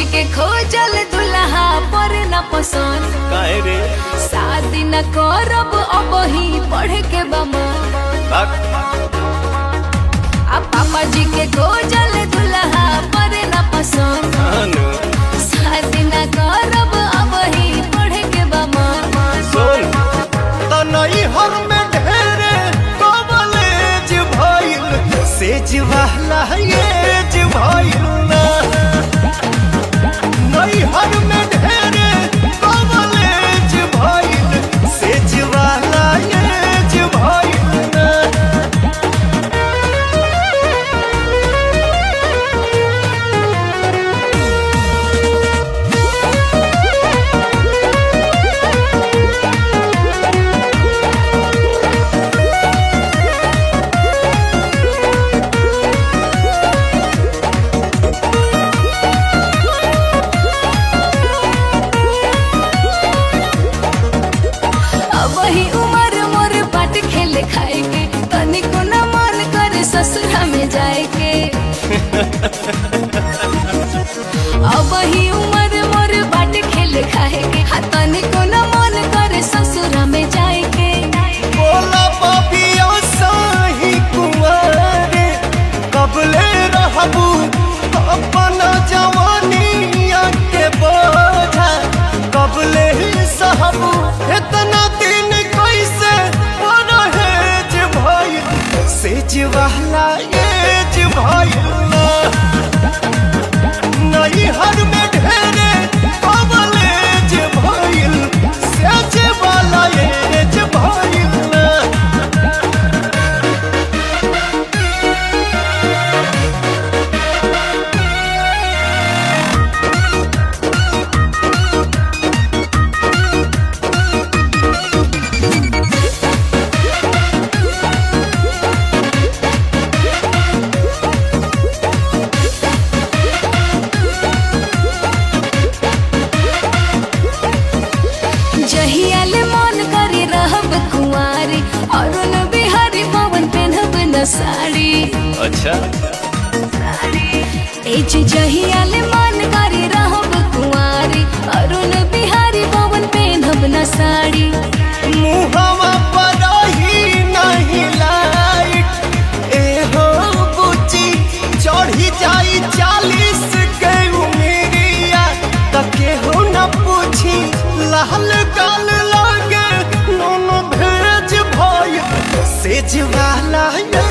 के खोजल दुल्हा पर न पसंद काहे रे शादी न करब अब ही पढ़ के बमा बाक आ पापा जी के खोजल दुल्हा पर न पसंद कानू शादी न करब अब ही पढ़ के बमा सुन तनई हर में ढेरे कॉलेज भइल सेज वाला एज भइल ना नई हर में ढेरे कॉलेज भइल सेज वाला एज भइल ना अब ही उम्र मोर बाट खेले खाए के तनिको न मन करे ससुरा में जाए के अब ही उम्र मोर बाट खेले खाए के हाँ तनिको न मन करे ससुरा में जाए के बोला पापिया साही कुंवारे कबले रहबू अपना जवानिया के बोझा कबले ही सहबू इतना दिन कैसे परहेज भइल सेज वाला एज भइल नई हर में ढेरे कबलेज भइल सेज वाला एज भइल जहियाल मन करे रहब कुंवारी अरुण बिहारी पवन पेनहब न साड़ी अच्छा एज जहियाल मन करे रहब कुंवारी अरुण बिहारी पवन पेनहब न साड़ी मुहवा पर ही नहीं लाइट ए हो बुची चढ़ी जाई चालीस के उमेरिया तके हो न पूछी लाल गाल लागे नोन भेज भय सेज वाला ये